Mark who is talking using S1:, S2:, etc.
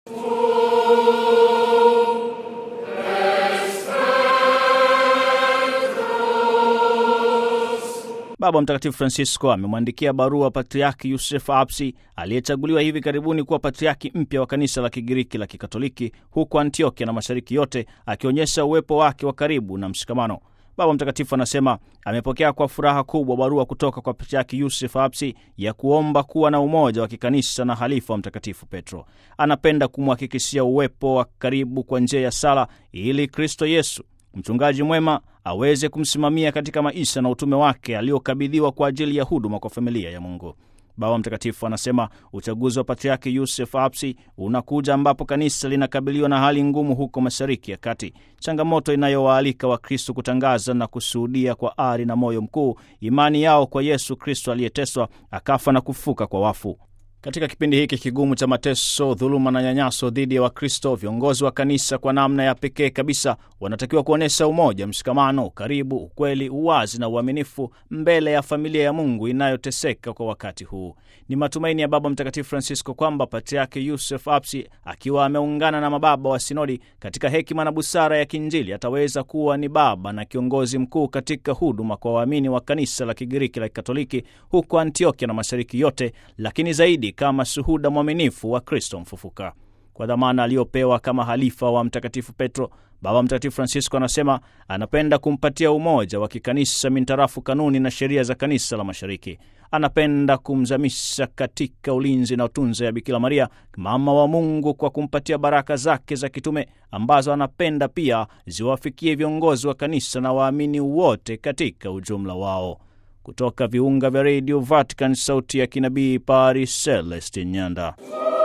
S1: Baba Mtakatifu Francisco amemwandikia barua Patriaki Yusef Apsi aliyechaguliwa hivi karibuni kuwa patriaki mpya wa kanisa la Kigiriki la Kikatoliki huko Antiokia na mashariki yote, akionyesha uwepo wake wa karibu na mshikamano. Baba Mtakatifu anasema amepokea kwa furaha kubwa barua kutoka kwa Patriaki Yusef Apsi ya kuomba kuwa na umoja wa kikanisa na halifa wa Mtakatifu Petro. Anapenda kumhakikishia uwepo wa karibu kwa njia ya sala ili Kristo Yesu mchungaji mwema aweze kumsimamia katika maisha na utume wake aliokabidhiwa kwa ajili ya huduma kwa familia ya Mungu. Baba Mtakatifu anasema uchaguzi wa Patriaki Yusef Apsi unakuja ambapo kanisa linakabiliwa na hali ngumu huko Mashariki ya Kati, changamoto inayowaalika Wakristo kutangaza na kushuhudia kwa ari na moyo mkuu imani yao kwa Yesu Kristo aliyeteswa akafa na kufuka kwa wafu. Katika kipindi hiki kigumu cha mateso, dhuluma na nyanyaso dhidi ya Wakristo, viongozi wa kanisa kwa namna ya pekee kabisa wanatakiwa kuonyesha umoja, mshikamano, ukaribu, ukweli, uwazi na uaminifu mbele ya familia ya Mungu inayoteseka kwa wakati huu. Ni matumaini ya Baba Mtakatifu Francisco kwamba Patriaki Yusef Apsi akiwa ameungana na mababa wa sinodi katika hekima na busara ya Kinjili ataweza kuwa ni baba na kiongozi mkuu katika huduma kwa waamini wa kanisa la Kigiriki la Kikatoliki huko Antiokia na mashariki yote, lakini zaidi kama shuhuda mwaminifu wa Kristo mfufuka. Kwa dhamana aliyopewa kama halifa wa Mtakatifu Petro, Baba Mtakatifu Francisco anasema anapenda kumpatia umoja wa kikanisa mintarafu kanuni na sheria za kanisa la Mashariki. Anapenda kumzamisha katika ulinzi na utunza ya Bikira Maria, mama wa Mungu, kwa kumpatia baraka zake za kitume ambazo anapenda pia ziwafikie viongozi wa kanisa na waamini wote katika ujumla wao. Kutoka viunga vya redio Vatican, sauti ya kinabii, Paris, Celestin Nyanda.